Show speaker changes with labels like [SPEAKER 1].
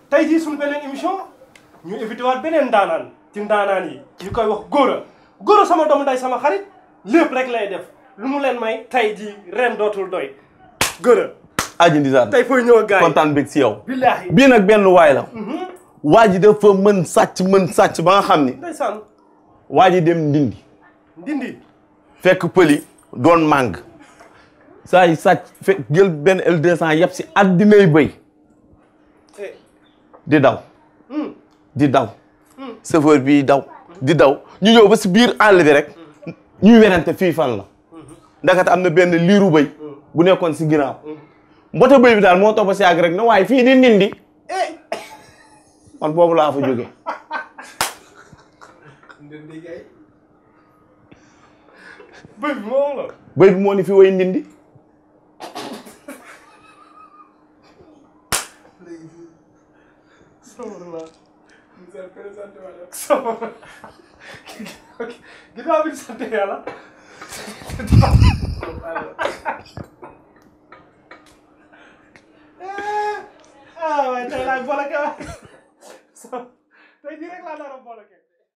[SPEAKER 1] tey jii suñu beneen émission ñu invité waat beneen ndaanaan ci ndaanaan yi ñu koy wax góora góora sama doomu nday sama xarit lépp rek lay def lu mu leen may tey jii ren dootul doy góora
[SPEAKER 2] aji ndisaan
[SPEAKER 1] tey fooy ñëw ak gars yi
[SPEAKER 2] kontaan bég si yow
[SPEAKER 1] billaahi
[SPEAKER 2] bii nag benn waay la waa ji dafa mën sàcc mën sàcc ba nga xam ni
[SPEAKER 1] ndeysaan
[SPEAKER 2] waa ji dem ndindi
[SPEAKER 1] ndindi
[SPEAKER 2] fekk pëli doon màng saa yi sàcc fekk jël benn L200 yëpp si addinay bëy
[SPEAKER 1] eh
[SPEAKER 2] di daw di daw chauffeur bi daw di daw ñu ñëw ba si biir àll bi rek ñuy werante fii fan la ndakate am na benn liiru bëy bu nekkoon si ginnaaw mbote bëy bi daal moo topp si àgg rek ne waaye fii di nindi man boobu laa fa jóge
[SPEAKER 1] ndindi gay bëy bi moom la
[SPEAKER 2] bëy bi moo ni fi way ndindi
[SPEAKER 1] Sabırlar. Güzel prezente var ya. Sabır. Gidiyor bir sante ya lan. Ah, vai, tey laay boleke. Tey jii rek laa nar a boleke.